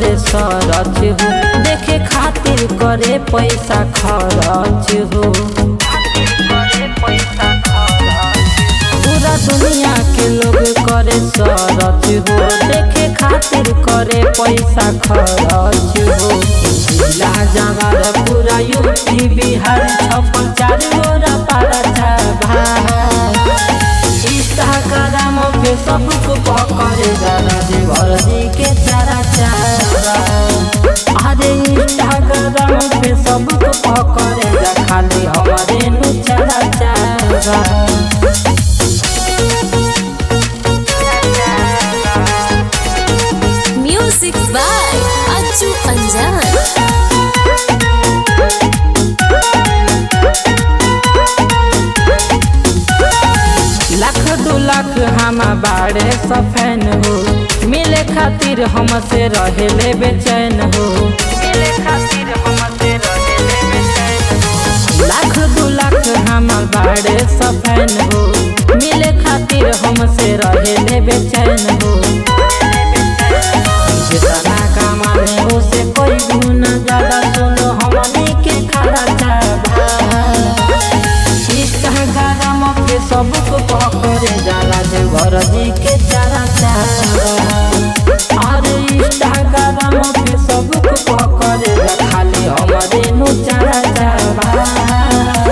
करे सरच हो देखे खातिर करे पैसा खरच हो पूरा दुनिया के लोग करे सरच हो देखे खातिर करे पैसा खरच हो जिला जवार पूरा यूपी बिहार छप्पन चार गोरा पारा इंस्टाग्राम पे सबको पकड़े जाना देवर जी के चारा चारा अरे इंस्टाग्राम पे सबको पकड़े जा खाली हमारे नु चारा चारा Music by Acu Anjan. Lakh दू लाख हम बाड़े सफैन हो मिले खातिर हमसे रहेले बेचैन हो मिले खातिर हमसे रहेले बेचैन हो लाख दू लाख हम बाड़े सफैन हो मिले खातिर हमसे रहेले बेचैन हो जितना कमाने उसे कोई गुना ज्यादा सुनो हमनी के खरा चाबा इंस्टाग्राम पे सबको पकड़े जाला देवर जी के चारा चारा अरे इंस्टाग्राम पे सबको पकड़े जा खाली हमारे नु चारा चारा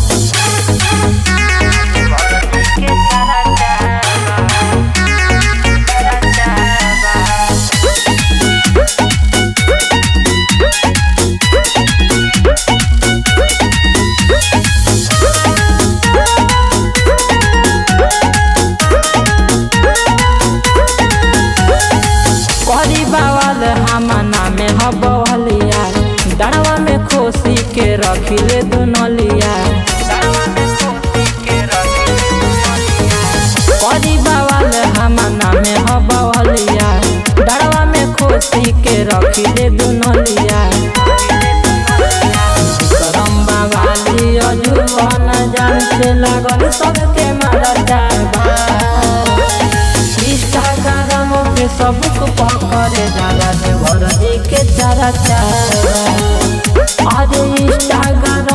करी बावल हमाना में हबवलिया डरवा में खोसी के रखिले दुनलिया करी बावल हमाना में हबवलिया डरवा में खोसी के रखिले दुनलिया करम बाबाली अजुवन जान से लागल सबके मारा जाबा इंस्टाग्राम पे सबको पकड़े जाला देवर जी के चारा चारा अरे इंस्टाग्राम